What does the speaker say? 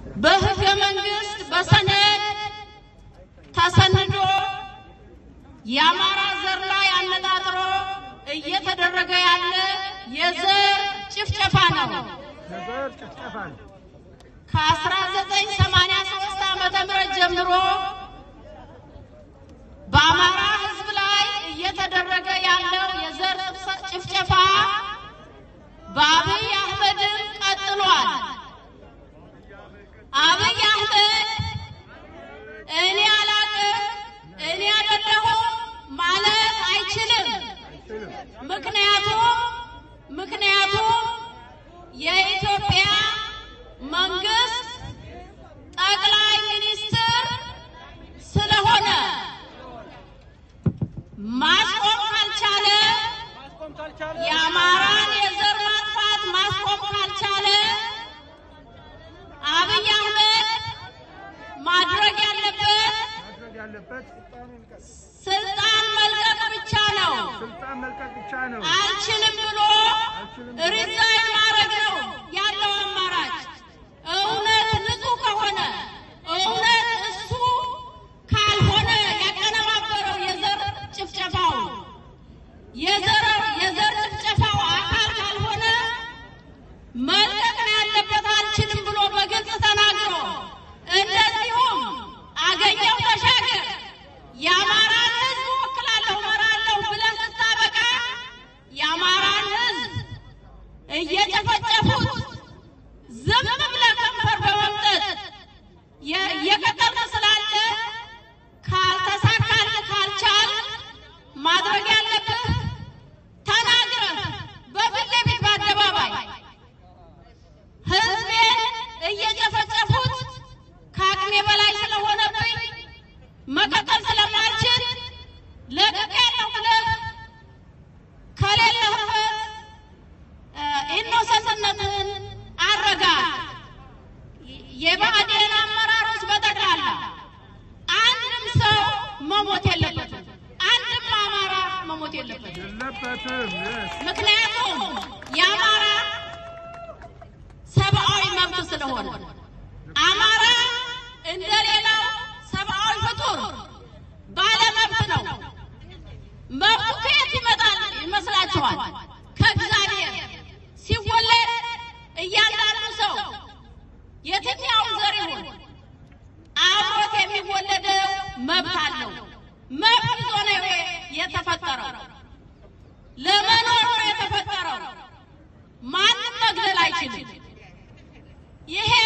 በህገ መንግስት በሰነድ ተሰንዶ የአማራ ዘር ላይ አነጣጥሮ እየተደረገ ያለ የዘር ጭፍጨፋ ነው። ነገር ጭፍጨፋ ነው። ከ1983 ዓመተ ምህረት ጀምሮ በአማራ ህዝብ ላይ እየተደረገ ያለው የዘር ጭፍጨፋ በአብይ አህመድም ቀጥሏል። አብይ አህመድ እኔ አላቅም እኔ አይደለሁም ማለት አይችልም። አይችልም። ምክንያቱም ምክንያቱም የኢትዮጵያ መንግስት ጠቅላይ ሚኒስትር ስለሆነ ማስቆም ካልቻለ ማስቆም ካልቻለ የአማራን የዘር ማጥፋት ማስቆም ካልቻለ አብይ አህመድ ማድረግ ያለበት ማድረግ ያለበት ስልጣን መልቀቅ ብቻ ነው። ስልጣን መልቀቅ ብቻ ነው። አልችልም ብሎ አልችልም ሪዛይን ማድረግ ነው ያለው አማራጭ። እውነት ንጹህ ከሆነ እውነት እሱ ካልሆነ ያቀነባበረው የዘር ጭፍጨፋው የዘር የዘር ጭፍጨፋው አካል ካልሆነ መልቀቅ ነው ያለበት። አልችልም ብሎ በግልጽ ተናግሮ እንደዚሁም አገኘው ተሻገር የአማራን ሕዝብ ወክላለሁ እመራለሁ ብለህ ስታበቃ የአማራን ሕዝብ እየጨፈጨፉት ዝም ብለህ ከንፈር በመምጠጥ የ- እየቀጠልክ ስላለ ካልተሳካልህ ካልቻል ማድረግ ያለብህ ተናግረህ በፊት ለፊት በአደባባይ ህዝቤን እየጨፈጨፉት ከአቅሜ በላይ ስለሆነብኝ መቀጠል ስለማልችል ለቅቄያለሁ ብለህ ከሌለህበት ኢኖሰንትነትን አረጋ። የብአዴን አመራሮች በጠቅላላ አንድም ሰው መሞት የለበትም። አንድም አማራ መሞት የለበትም። የለበትም። yes። ምክንያቱም የአማራ ሰብአዊ መብት ስለሆነ አማራ እንደሌላው ሰብአዊ ፍጡር ባለመብት ነው። መብቱ ከየት ይመጣል ይመስላችኋል? ከእግዚአብሔር ሲወለድ እያንዳንዱ ሰው የትኛውም ዘር ይሁን አብሮት የሚወለደው መብት አለው። መብት ይዞ ነው የተፈጠረው። ለመኖር ነው የተፈጠረው። ማንም መግደል አይችልም። ይሄ